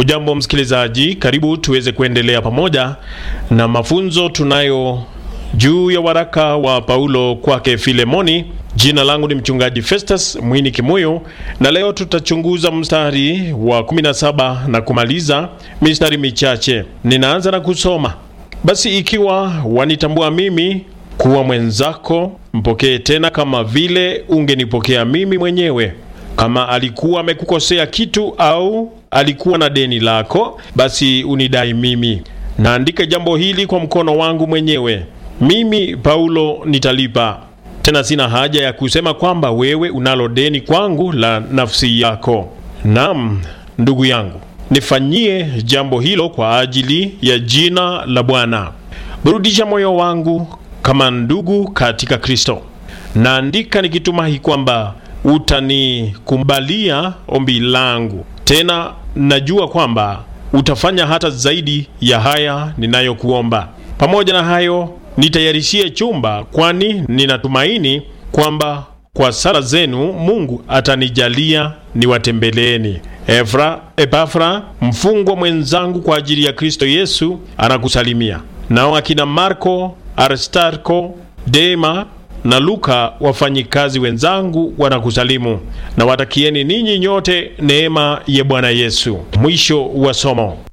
Ujambo msikilizaji, karibu tuweze kuendelea pamoja na mafunzo tunayo juu ya waraka wa Paulo kwake Filemoni. Jina langu ni mchungaji Festus Mwini Kimuyo, na leo tutachunguza mstari wa 17 na kumaliza mistari michache. Ninaanza na kusoma: basi ikiwa wanitambua mimi kuwa mwenzako, mpokee tena kama vile ungenipokea mimi mwenyewe. Kama alikuwa amekukosea kitu au alikuwa na deni lako, basi unidai mimi. Naandika jambo hili kwa mkono wangu mwenyewe. Mimi Paulo nitalipa. Tena sina haja ya kusema kwamba wewe unalo deni kwangu la nafsi yako. Naam, ndugu yangu, nifanyie jambo hilo kwa ajili ya jina la Bwana. Burudisha moyo wangu kama ndugu katika Kristo. Naandika nikitumahi kwamba utanikubalia ombi langu. Tena najua kwamba utafanya hata zaidi ya haya ninayokuomba. Pamoja na hayo, nitayarishie chumba, kwani ninatumaini kwamba kwa sala zenu Mungu atanijalia niwatembeleeni. Efra, Epafra mfungwa mwenzangu kwa ajili ya Kristo Yesu anakusalimia. Nao akina Marko, Aristarko, Dema na Luka wafanyikazi wenzangu wanakusalimu, na watakieni ninyi nyote neema ya Bwana Yesu. Mwisho wa somo.